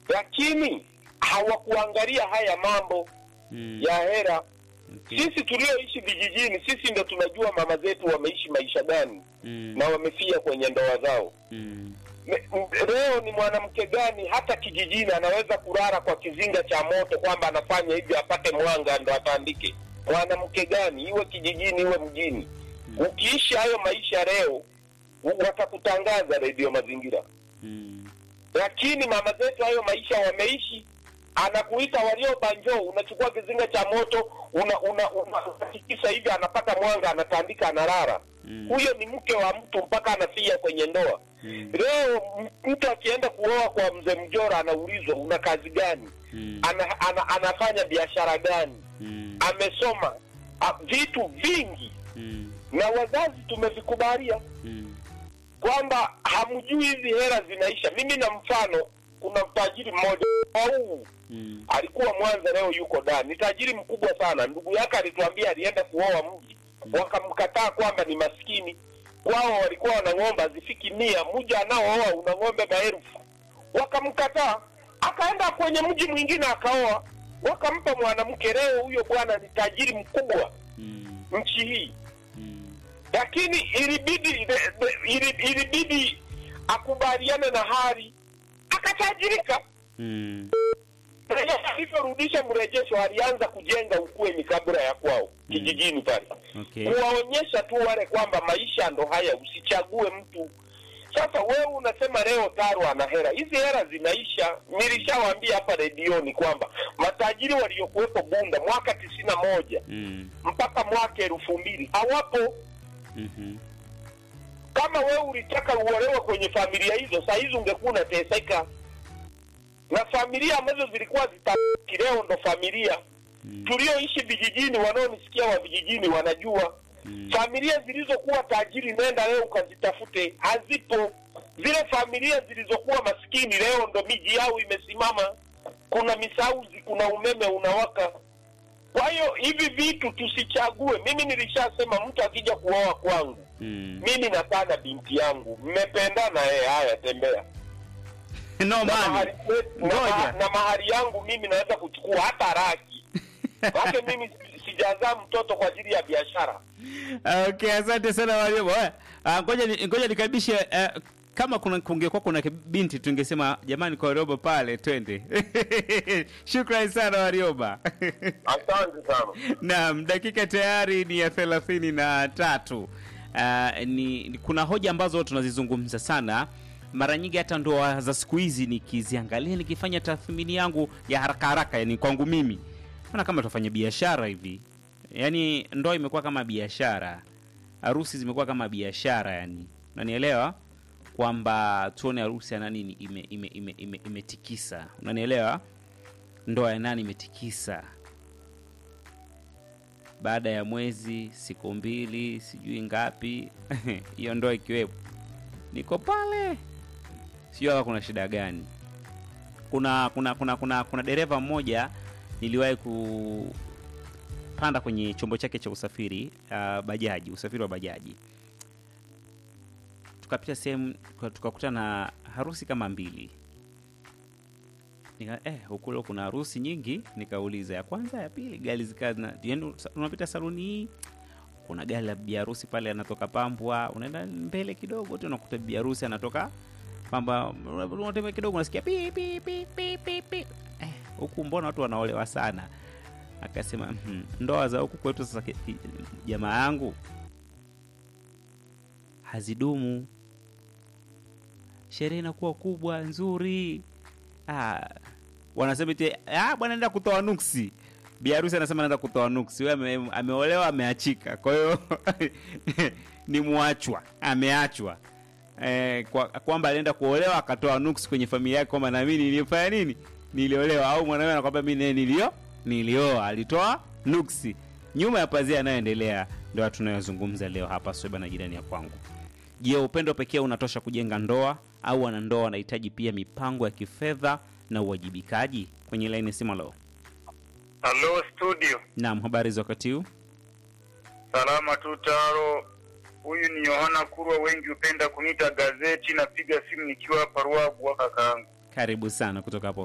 lakini hawakuangalia haya mambo Mm. ya hera. Okay. Sisi tulioishi vijijini, sisi ndo tunajua mama zetu wameishi maisha gani Mm. na wamefia kwenye ndoa zao. Mm. Me- m- Leo ni mwanamke gani hata kijijini anaweza kulala kwa kizinga cha moto kwamba anafanya hivi apate mwanga ndo atandike? Mwanamke gani, iwe kijijini iwe mjini? Ukiishi hayo maisha leo, u- watakutangaza redio Mazingira, Mm. lakini mama zetu hayo maisha wameishi. Anakuita waliobanjo, unachukua kizinga cha moto una una una- unatikisa hivi, anapata mwanga, anatandika, analala. Mm. Huyo ni mke wa mtu mpaka anafia kwenye ndoa. Mm. Leo m- mtu akienda kuoa kwa mzee Mjora anaulizwa una kazi gani? Mm. Ana, ana, anafanya biashara gani? Mm. Amesoma a, vitu vingi, Mm. na wazazi tumevikubalia Mm. kwamba hamjui hizi hela zinaisha. Mimi na mfano, kuna tajiri mmoja au Mm. alikuwa Mwanza, leo yuko Dar, ni tajiri mkubwa sana. Ndugu yake alituambia alienda kuoa mji, wakamkataa kwamba ni maskini. Kwao walikuwa wana ng'ombe hazifiki mia, mja anaooa una ng'ombe maelfu, wakamkataa. Akaenda kwenye mji mwingine akaoa, wakampa mwanamke. Leo huyo bwana ni tajiri mkubwa Mm. nchi hii Mm. lakini ilibidi de- de- ili- ilibidi akubaliane na hali akatajirika. Mm. Alivyorudisha mrejesho, alianza kujenga ukweni kabla ya kwao kijijini pale, Okay. kuwaonyesha tu wale kwamba maisha ndo haya, usichague mtu. Sasa wewe unasema leo Taro ana hela, hizi hela zinaisha. Nilishawaambia hapa redioni kwamba matajiri waliokuwepo Bunda mwaka tisini na moja Mm. mpaka mwaka elfu mbili hawapo. Mhm. kama wewe ulitaka uolewe kwenye familia hizo, saa hizi ungekuwa unateseka. Na familia ambazo zilikuwa zitabaki leo ndo familia Mm. tulioishi vijijini, wanaonisikia wa vijijini wanajua Mm. familia zilizokuwa tajiri, nenda leo ukazitafute, hazipo. Zile familia zilizokuwa maskini leo ndo miji yao imesimama, kuna misauzi, kuna umeme unawaka. Kwa hiyo hivi vitu tusichague. Mimi nilishasema mtu akija kuoa kwangu Mm. mimi nakaa na binti yangu, mmependana, eh, haya tembea No na man. mahari, na, Ngoja. maha- na mahari yangu mimi naweza kuchukua hata raki wake. Mimi si- sijazaa mtoto kwa ajili ya biashara. Okay, asante sana Warioba. Oya, ah, Ngoja ni- ngoja nikaribishe eh, kama kuna kungekuwa kuna binti tungesema jamani kwa Warioba pale twende. Shukrani sana Warioba. Asante sana. Naam, dakika tayari ni ya thelathini na tatu. Uh, ni, ni kuna hoja ambazo tunazizungumza sana mara nyingi, hata ndoa za siku hizi nikiziangalia, nikifanya tathmini yangu ya haraka haraka, yani kwangu mimi naona kama tufanya biashara hivi, yani ndoa imekuwa kama biashara, harusi zimekuwa kama biashara, yani unanielewa kwamba tuone harusi ya nani ime, ime, ime, ime, imetikisa, unanielewa, ndoa ya nani imetikisa baada ya mwezi siku mbili sijui ngapi hiyo ndoa ikiwepo niko pale sijui hapa kuna shida gani kuna kuna kuna kuna, kuna dereva mmoja niliwahi kupanda kwenye chombo chake cha usafiri uh, bajaji usafiri wa bajaji tukapita sehemu tuka- tukakuta na harusi kama mbili nika eh, huku leo kuna harusi nyingi. Nikauliza ya kwanza, ya pili, gari zika na yani, unapita saluni hii, kuna gari la bibi harusi pale anatoka Pambwa, unaenda mbele kidogo tu unakuta bibi harusi anatoka Pamba, unatembea kidogo unasikia pi pi pi pi pi pi. Eh, huku mbona watu wanaolewa sana? Akasema "Mhm, ndoa za huku kwetu sasa, ki- ki- jamaa yangu hazidumu, sherehe inakuwa kubwa nzuri ah, wanasema eti ah, bwana naenda kutoa nuksi. Bi harusi anasema naenda kutoa nuksi, wewe ame, ameolewa ameachika, kwa hiyo ni mwachwa, ameachwa eh, kwa, kwamba alienda kuolewa akatoa nuksi kwenye familia yake kwamba na mimi nilifanya nini, niliolewa. Au mwanawe anakwambia mimi naye nilio nilioa, alitoa nuksi. Nyuma ya pazia yanayoendelea ndio tunayozungumza leo hapa Sweba na jirani ya kwangu. Je, upendo pekee unatosha kujenga ndoa au wanandoa wanahitaji pia mipango ya kifedha na uwajibikaji? Kwenye laini simu leo. Halo studio, Naam, habari za wakati huu? salama tu Taro. Huyu ni Yohana Kurwa, wengi hupenda kuniita gazeti. Napiga simu nikiwa hapa Ruagu, kakaangu. Karibu sana kutoka hapo